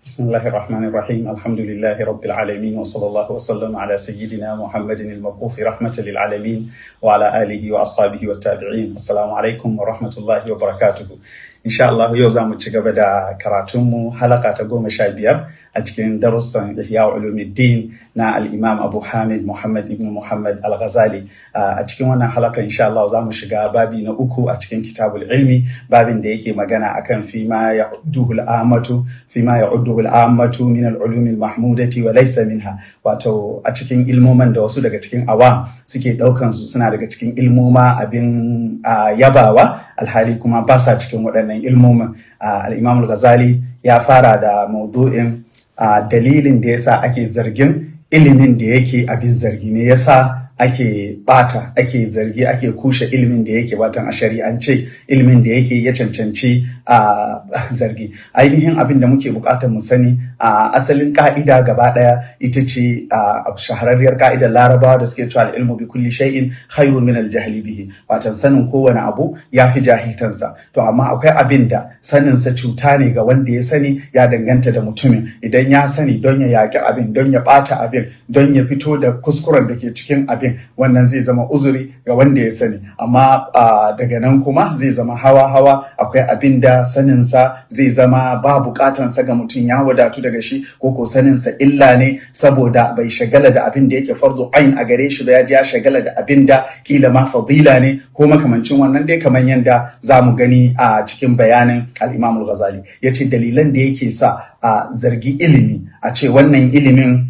بسم الله الرحمن الرحيم الحمد لله رب العالمين وصلى الله وسلم على سيدنا محمد المبعوث رحمة للعالمين وعلى آله وأصحابه والتابعين السلام عليكم ورحمة الله وبركاته إن شاء الله يوزع متشغبدا كراتم حلقة تقوم شابير a cikin darussan Ihya Ulumuddin na al-Imam Abu Hamid Muhammad ibn Muhammad Al-Ghazali a cikin wannan halaka insha Allah za mu shiga babi na uku a cikin Kitabul Ilmi babin da yake magana akan fi ma ya'udduhu al-ammatu fi ma ya'udduhu al-ammatu min al-ulum al-mahmudati wa laysa minha wato a cikin ilmoman da wasu daga cikin awam suke daukan su suna daga cikin ilmoma abin yabawa alhali kuma ba sa cikin waɗannan ilmoman al-Imam Al-Ghazali ya fara da maudu'in a dalilin da yasa ake zargin ilimin da yake abin zargi ne yasa ake bata ake zargi ake kushe ilimin da yake batan a shari'ance ilimin da yake ya cancanci a zargi ainihin abin da muke bukatar mu sani a asalin ka'ida gaba daya ita ce a shahararriyar ka'idar larabawa da suke cewa ilmu bi kulli shay'in khairun min al jahli bihi watan sanin kowane abu ya fi jahiltansa to amma akwai abin da sanin sa cuta ne ga wanda ya sani ya danganta da mutumin idan ya sani don ya yaki abin don ya bata abin don ya fito da kuskuren da ke cikin abin abin wannan zai zama uzuri ga wanda ya sani amma daga nan kuma zai zama hawa-hawa akwai abin da saninsa zai zama ba bukatansa ga mutum ya wadatu daga shi ko ko saninsa illa ne saboda bai shagala da abin da yake fardu ain a gare shi ba ya ji ya shagala da abin da kila ma fadila ne ko makamancin wannan dai kamar yadda za mu gani a cikin bayanin al-Imam al-Ghazali yace dalilan da yake sa a zargi ilimi a ce wannan ilimin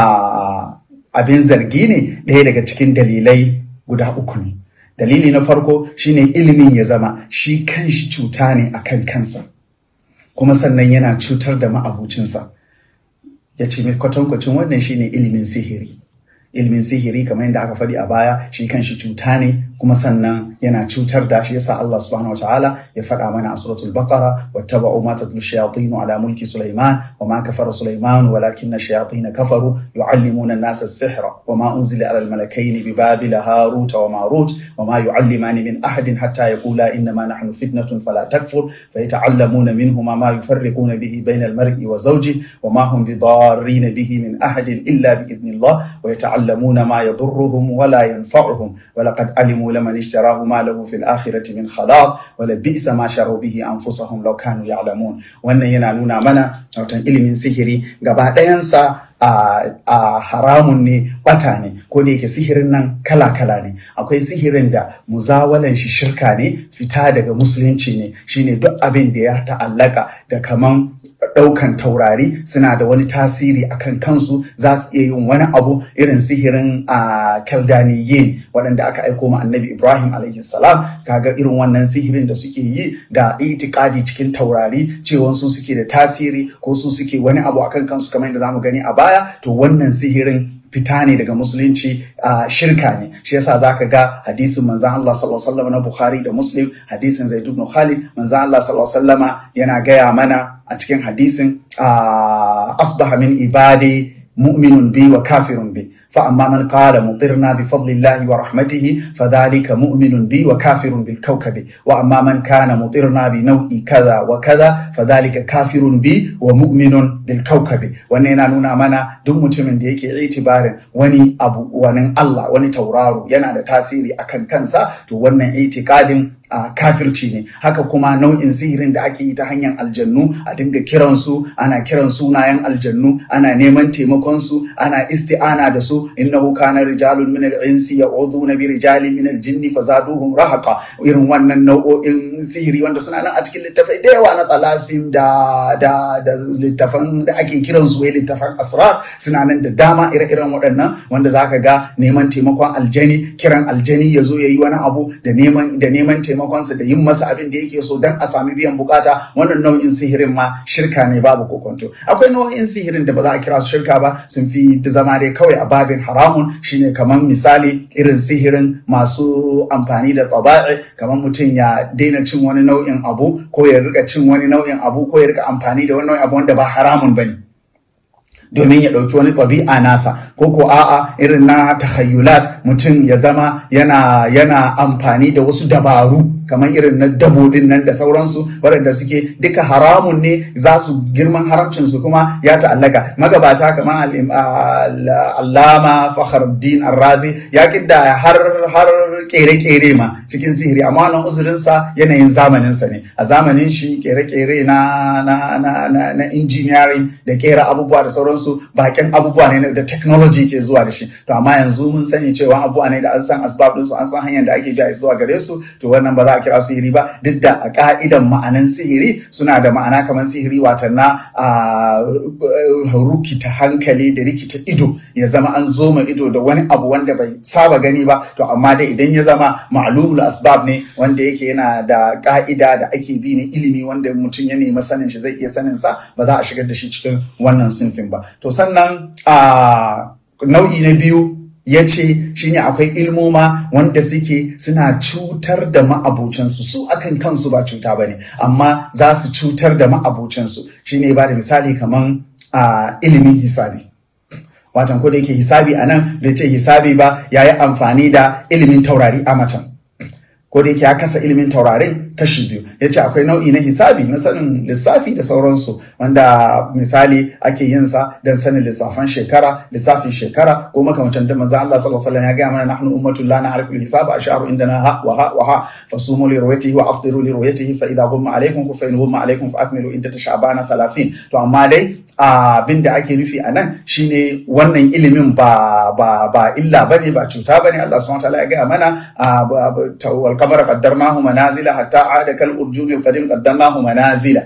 a abin zargi ne ɗaya daga cikin dalilai guda uku ne dalili na farko shine ilimin ya zama shi kanshi cuta ne a kan kansa kuma sannan yana cutar da ma'abucinsa ya ce kwatankwacin wannan shine ilimin sihiri ilimin sihiri kamar yadda aka faɗi a baya shi kanshi cuta ne kuma sannan yana cutar da shi yasa Allah subhanahu wa ta'ala ya faɗa mana a suratul baqara wattaba'u ma tatlu shayatin ala mulki sulaiman wa ma kafara sulaiman walakin shayatin kafaru yu'allimuna an-nasa as-sihra wa ma unzila ala al-malakaini bi babil harut wa marut wa ma yu'allimani min ahadin hatta yaqula innama nahnu fitnatun fala takfur fayata'allamuna minhuma ma yufarriquna bihi bayna al-mar'i wa zawjihi wa ma hum bidarrin bihi min ahadin illa bi idnillah wa yata'allamuna ma yadurruhum wa la yanfa'uhum wa laqad alimu لمن اشتراه ما له في الآخرة من خلاق ولبئس ما شروا به أنفسهم لو كانوا يعلمون wannan yana nuna mana watan ilimin sihiri gaba ɗayansa a haramun ne bata ne ko da yake sihirin nan kala-kala ne akwai sihirin da muzawalan shi shirka ne fita daga musulunci ne shine duk abin da ya ta'allaka da kaman ɗaukan taurari suna da wani tasiri akan kansu za su iya yin wani abu irin sihirin a kaldaniyin waɗanda aka aiko ma annabi ibrahim alaihi salam kaga irin wannan sihirin da suke yi da itikadi cikin taurari cewa su suke da tasiri ko su suke wani abu akan kansu kamar yadda zamu gani a baya to wannan sihirin fita ne daga musulunci a shirka ne shi yasa zaka ga hadisin manzon Allah sallallahu alaihi wasallam na Bukhari da Muslim hadisin Zaid ibn Khalid manzon Allah sallallahu alaihi wasallama yana gaya mana a cikin hadisin asbaha min ibadi mu'minun bi wa kafirun bi فأما من قال مطرنا بفضل الله ورحمته فذلك مؤمن بي وكافر بالكوكب وأما من كان مطرنا بنوع كذا وكذا فذلك كافر بي ومؤمن بالكوكب ونينا نونا منا دم متمن da yake itibarin wani abu wani Allah wani tauraro yana da tasiri akan kansa to wannan itikadin a kafirci ne haka kuma nau'in sihirin da ake yi ta hanyar aljannu a dinga kiransu ana kiran sunayen aljannu ana neman taimakon su ana isti'ana da su innahu kana rijalun min al-insi ya'uduna bi rijalin min al-jinni fazaduhum rahaqa irin wannan nau'o'in sihiri wanda suna nan a cikin littafai da yawa na talasim da da da littafan da ake kiran su wai littafan asrar suna nan da dama ire-iren waɗannan wanda zaka ga neman taimakon aljani kiran aljani ya zo ya yi wani abu da neman da neman taimakonsa da yin masa abin da yake so don a sami biyan bukata wannan nau'in sihirin ma shirka ne babu kokonto akwai nau'in sihirin da ba za a kira su shirka ba sun fi zama dai kawai a babin haramun shine kamar misali irin sihirin masu amfani da taba'i kamar mutum ya daina cin wani nau'in abu ko ya rika cin wani nau'in abu ko ya rika amfani da wani nau'in abu wanda ba haramun bane domin ya ɗauki wani ɗabi'a nasa ko ko a'a irin na tahayyulat mutum ya zama yana yana amfani da wasu dabaru kamar irin na dabo din nan da sauransu waɗanda suke duka haramun ne za su girman haramcinsu kuma ya ta'allaka magabata kamar allama fakhruddin arrazi ya kidda har har kere-kere ma cikin sihiri amma wannan uzurinsa yanayin zamaninsa ne a zamanin shi kere-kere na na na na, na engineering da kera abubuwa da sauransu bakin abubuwa ne da technology ke zuwa da shi to amma yanzu mun sani cewa abubuwa ne da an san asbab ɗinsu an san hanyar da ake biya zuwa gare su to wannan ba za a kira sihiri ba duk da a ka'idan ma'anan sihiri suna da ma'ana kamar sihiri watan na rukita hankali da rikita ido ya zama an zoma ido da wani abu wanda bai saba gani ba to amma dai idan ya zama ma'lumul asbab ne wanda yake yana da ka'ida da ake bi ne ilimi wanda mutum ya nemi sanin shi zai iya sanin sa ba za a shigar da shi cikin wannan sinfin ba to sannan a nau'i na biyu ya ce shine akwai ilmoma wanda suke suna cutar da ma'abocinsu su akan kansu ba cuta ba ne amma za su cutar da ma'abocinsu shine ba da misali kaman a ilimin hisabi watan ko da yake hisabi a nan bai ce hisabi ba ya yi amfani da ilimin taurari a matan ko da yake ya kasa ilimin taurarin kashi biyu ya ce akwai nau'i na hisabi na sanin lissafi da sauransu wanda misali ake yin sa don sanin lissafan shekara lissafin shekara ko makamantan da manzo Allah sallallahu alaihi wasallam ya gaya mana nahnu ummatul la na'rifu al-hisaba ash'aru indana ha wa ha wa ha fasumu li ru'yatihi wa afdiru li ru'yatihi fa idha ghumma alaykum fa in ghumma alaykum fa akmilu iddata sha'bana 30 to amma dai abin da ake nufi a nan shine wannan ilimin ba ba ba illa bane ba cuta bane Allah subhanahu wataala ya gaya mana wal qamara qaddarnahu manazila hatta ada kal urjuni al qadim qaddarnahu manazila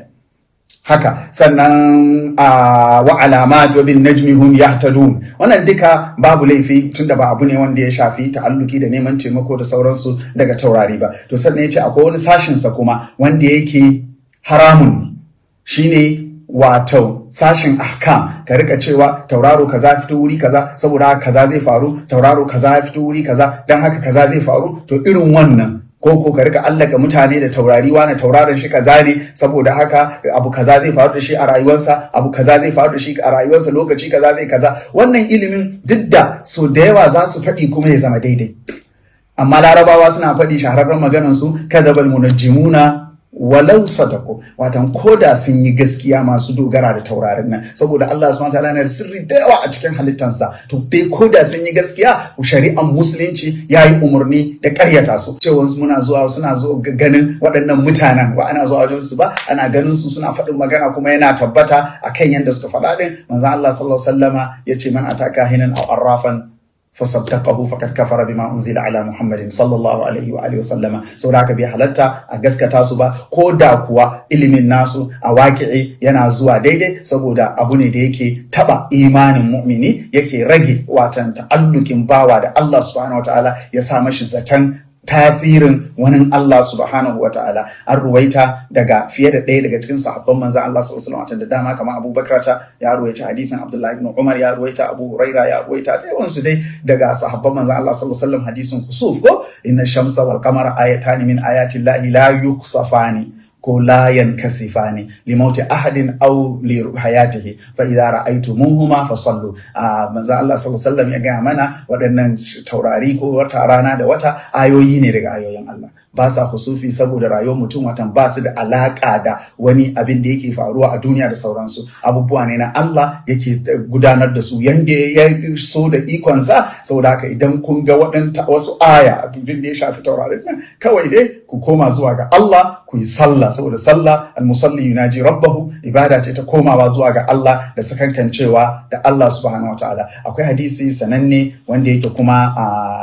haka sannan a wa alamat wa bin najmi hum yahtadun wannan duka babu laifi tunda ba abu ne wanda ya shafi ta'alluki da neman taimako da sauransu daga taurari ba to sannan yace akwai wani sashin sa kuma wanda yake haramun shine wato sashin ahkam ka rika cewa tauraro kaza fito wuri kaza saboda haka kaza zai faru tauraro kaza ya fito wuri kaza dan haka kaza zai faru to irin wannan ko ko ka rika allaka mutane da taurari wani tauraron shi kaza ne saboda haka abu kaza zai faru da shi a rayuwarsa abu kaza zai faru da shi a rayuwarsa lokaci kaza zai kaza wannan ilimin duk da so da yawa za su faɗi kuma ya zama daidai amma larabawa suna faɗi shahararren maganar su kadabal munajjimuna walau sadako watan koda sun yi gaskiya masu dogara da taurarin nan saboda Allah subhanahu wataala yana da sirri da yawa a cikin halittansa to dai koda sun yi gaskiya shari'an musulunci ya yi umarni da karyata su cewa muna zuwa suna zuwa ganin waɗannan mutanen ba ana zuwa wajen su ba ana ganin su suna faɗin magana kuma yana tabbata akan yadda suka faɗa din manzo Allah sallallahu alaihi wasallama yace man ataka hinan aw arrafan fasaddaqahu faqad kafara bima unzila ala muhammadin sallallahu alaihi wa alihi wasallama saboda haka bai halatta a gaskata su ba ko da kuwa ilimin nasu a waƙi'i yana zuwa daidai saboda abu ne da yake taba imanin mu'mini yake rage watan ta'allukin bawa da Allah subhanahu wataala ya sa mashi zaton tasirin wani Allah subhanahu wa ta'ala an ruwaita daga fiye da ɗaya daga cikin sahabban manzan Allah sallallahu alaihi da dama kamar Abu Bakar ta ya ruwaita hadisin Abdullahi ibn Umar ya ruwaita Abu Huraira ya ruwaita da yawan su dai daga sahabban manzan Allah sallallahu alaihi hadisin kusuf ko inna shamsa wal qamara ayatani min ayati llahi la yuksafani ko la yankasifani li mauti ahadin aw li hayatihi fa idza ra'aytumuhuma fasallu a manzo Allah sallallahu alaihi wasallam ya ga mana waɗannan taurari ko wata rana da wata ayoyi ne daga ayoyin Allah ba sa husufi saboda rayuwar mutum watan ba su da alaka da wani abin da yake faruwa a duniya da sauransu abubuwa ne na Allah yake gudanar da su yanda ya so da ikonsa saboda haka idan kun ga waɗanta wasu aya abin da ya shafi taurarin nan kawai dai ku koma zuwa ga Allah ku yi sallah saboda sallah almusalli yunaji rabbahu ibada ce ta komawa zuwa ga Allah da sakankancewa da Allah subhanahu wataala akwai hadisi sananne wanda yake kuma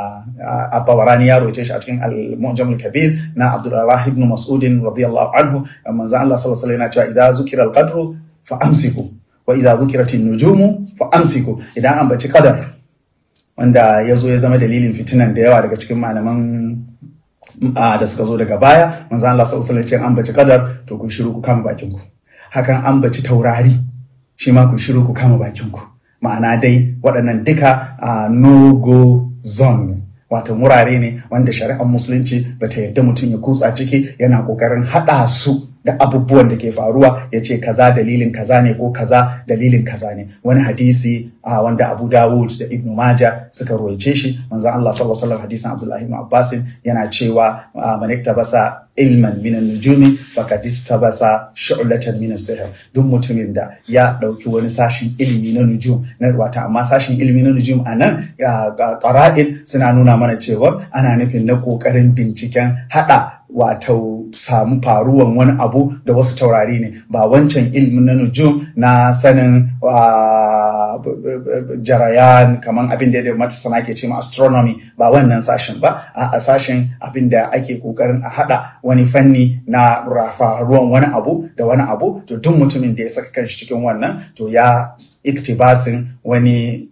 a Bawarani ya roce shi a cikin al-Mu'jam al-Kabir na Abdullah ibn Mas'ud radiyallahu anhu manzo Allah sallallahu alaihi wasallam cewa idza zukira al-qadru fa amsiku wa idza zukirat an-nujumu fa amsiku idan an baci qadar wanda ya zo ya zama dalilin fitinan da yawa daga cikin malaman da suka zo daga baya manzo Allah sallallahu alaihi wasallam an baci qadar to ku shiru ku kama bakin ku hakan an baci taurari shi ma ku shiru ku kama bakin ku ma'ana dai waɗannan duka a no go zone wato wurare ne wanda shari'ar musulunci bata yarda mutum ya kutsa ciki yana kokarin haɗa su da abubuwan da ke faruwa ya ce kaza dalilin kaza ne ko kaza dalilin kaza ne wani hadisi a wanda Abu Dawud da Ibn Majah suka ruwaice shi manzon Allah sallallahu alaihi wasallam hadisin Abdullah ibn Abbas yana cewa man iktabasa ilman min an-nujumi faqad iktabasa shu'latan min as-sihr duk mutumin da ya dauki wani sashin ilimi na nujum na wata amma sashin ilimi na nujum anan qara'in suna nuna mana cewa ana nufin na kokarin binciken hada wato samu faruwan wani abu da wasu taurari ne ba wancan ilimin na nujum na sanin jarayan kamar abin da mata sana ke ce ma astronomy ba wannan sashen ba a sashen abin da ake kokarin a hada wani fanni na faruwan wani abu da wani abu to duk mutumin da ya saka kanshi cikin wannan to ya iktibasin wani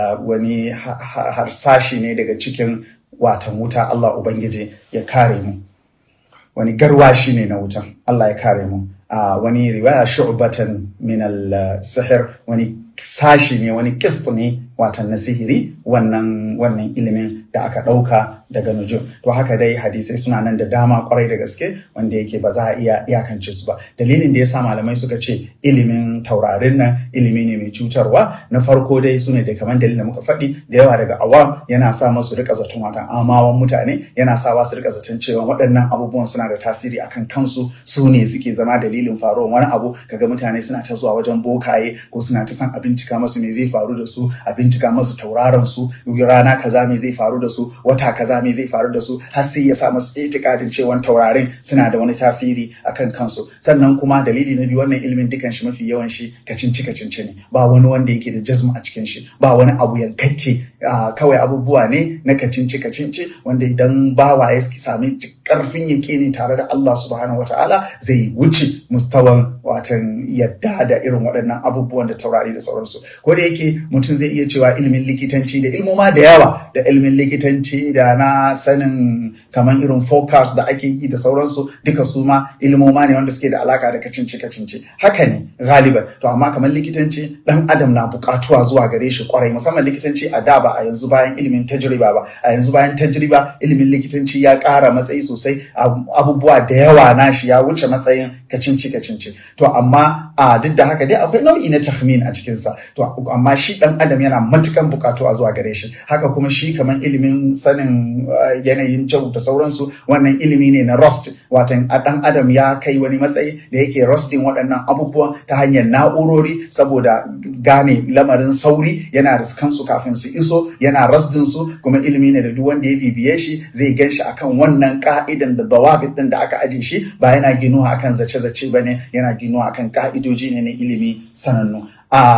wani harsashi ne daga cikin watan wuta Allah Ubangiji ya kare mu wani garwashi ne na wutan Allah ya kare mu a wani riwaya shu'batan min al-sihr wani sashi ne wani kist ne watan na sihiri wannan wannan ilimin da aka ɗauka daga nujum to haka dai hadisai suna nan da dama kwarai da gaske wanda yake ba za a iya iyakance su ba dalilin da yasa malamai suka ce ilimin taurarin nan ilimi ne mai cutarwa na farko dai su ne da kamar dalilin da muka faɗi da yawa daga awam yana sa masu rika zaton watan amawan mutane yana sa su rika zaton cewa waɗannan abubuwan suna da tasiri akan kansu su ne suke zama dalilin faruwar wani abu kaga mutane suna ta zuwa wajen bokaye ko suna ta san a bincika masu me zai faru da su a bincika masu tauraron su rana kaza me zai faru da su wata kaza me zai faru da su har sai ya sa masu itikadin cewa taurarin suna da wani tasiri akan kansu sannan kuma dalili na biyu wannan ilimin dukan shi mafi yawan shi kacinci kacinci ne ba wani wanda yake da jazma a cikin shi ba wani abu yankakke kawai abubuwa ne na kacinci kacinci wanda idan bawa ya sami karfin ne tare da Allah subhanahu wataala zai wuce mustawan watan yadda da irin waɗannan abubuwan da taurari da sauransu ko da yake mutum zai iya cewa ilimin likitanci da ilmoma da yawa da ilimin likitanci da na sanin kamar irin forecast da ake yi da sauransu duka su ma ilmoma ne wanda suke da alaka da kacinci kacinci haka ne galiban to amma kamar likitanci dan adam na bukatuwa zuwa gare shi kwarai musamman likitanci a da ba a yanzu bayan ilimin tajriba ba a yanzu bayan tajriba ilimin likitanci ya ƙara matsayi sosai abubuwa da yawa nashi ya wuce matsayin kacinci kacinci to amma a duk da haka dai akwai nau'i na tahmin a cikinsa to amma shi dan adam yana matukan bukatuwa zuwa gare shi haka kuma shi kamar ilimin sanin yanayin jau da sauransu wannan ilimi ne na rust watan a dan adam ya kai wani matsayi da yake rusting waɗannan abubuwan ta hanyar na'urori saboda gane lamarin sauri yana riskan su kafin su iso yana rasdin su kuma ilimi ne da duk wanda ya bibiye shi zai gan shi akan wannan ka'idan da dawabit din da aka aje shi ba yana ginuwa akan zace-zace bane yana ginuwa akan ka'idoji ne na ilimi sanannu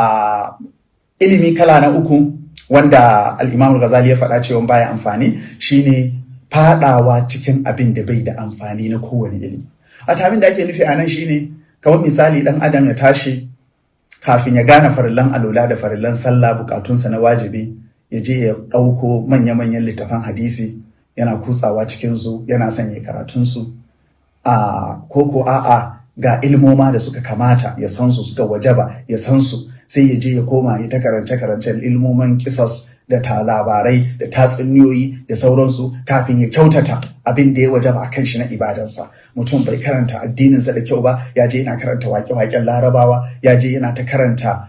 a ilimi kala na uku wanda al-Imam ghazali ya faɗa cewa baya amfani shine fadawa cikin abin da bai da amfani na kowane ilimi a abin da ake nufi a nan shine kamar misali dan adam ya tashi kafin ya gane farillan alola da farillan sallah bukatunsa na wajibi ya je ya ɗauko manya-manyan littafan hadisi yana kutsawa cikinsu yana son ya karatunsu a koko a'a ga ilmoma da suka kamata ya san su suka wajaba ya san su sai ya je ya koma ya ta karance-karancen ilmoman kisas da ta labarai da tatsuniyoyi da sauransu kafin ya kyautata abin da ya wajaba a kan shi na ibadarsa mutum bai karanta addininsa da kyau ba ya je yana karanta wake-waken larabawa ya je yana ta karanta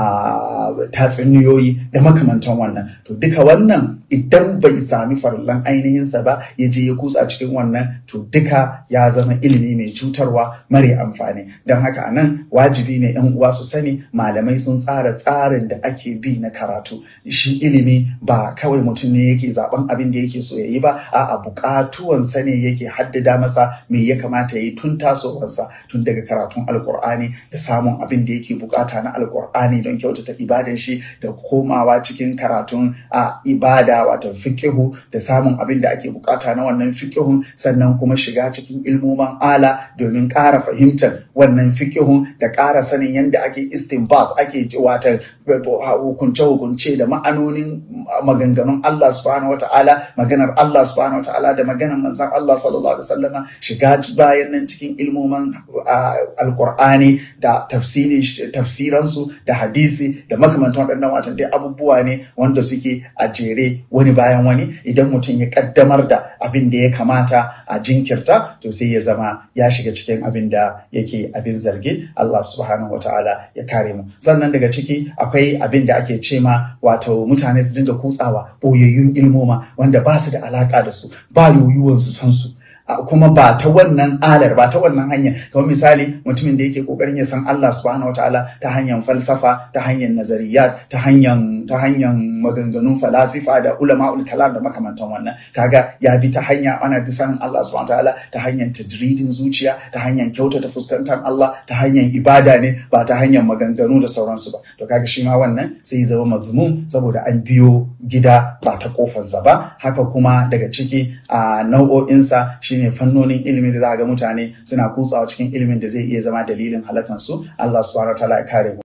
a tatsuniyoyi da makamantan wannan to duka wannan idan bai sami farallan ainihinsa ba ya je ya kutsa cikin wannan to duka ya zama ilimi mai cutarwa mare amfani don haka anan wajibi ne yan uwa su sani malamai sun tsara tsarin da ake bi na karatu shi ilimi ba kawai mutum ne yake zaben abin da yake so ya yi ba a'a bukatuwansa ne yake haddada masa me ya kamata ya yi tun tasowarsa tun daga karatun alkur'ani da samun abin da yake bukata na alkur'ani Qur'ani don kyautata ibadan shi da komawa cikin karatun a ibada wato fiqihu da samun abin da ake bukata na wannan fiqihun sannan kuma shiga cikin ilmoman ala domin ƙara fahimtar wannan fiqihun da ƙara sanin yadda ake istinbat ake wata hukunce hukunce da ma'anonin maganganun Allah subhanahu wata'ala maganar Allah subhanahu wata'ala da maganar manzon Allah sallallahu alaihi wasallama shiga bayan nan cikin ilmoman alqur'ani da tafsirin tafsiransu da hadisi da makamantan waɗannan watan dai abubuwa ne wanda suke a jere wani bayan wani idan mutum ya kaddamar da abin da ya kamata a jinkirta to sai ya zama ya shiga cikin abin da yake abin zargi Allah subhanahu wataala ya kare mu sannan daga ciki akwai abin da ake ce ma wato mutane su dinga kutsawa boyayyun ilmoma wanda ba su da alaka da su ba yoyuwan su san su kuma ba ta wannan alar ba ta wannan hanya kamar misali mutumin da yake kokarin ya san Allah subhanahu wataala ta hanyar falsafa ta hanyar nazariyat ta hanyar ta hanyar maganganun falasifa da ulama'ul kalam da makamantan wannan kaga ya bi ta hanya ana bi sanin Allah subhanahu wataala ta hanyar tadridin zuciya ta hanyar kyautata fuskantar Allah ta hanyar ibada ne ba ta hanyar maganganu da sauransu ba to kaga shi ma wannan sai ya zama mazmum saboda an biyo gida ba ta kofarsa ba haka kuma daga ciki a nau'o'insa shine fannonin ilimin da za ga mutane suna kutsawa cikin ilimin da zai iya zama dalilin halakansu Allah subhanahu wataala ya kare mu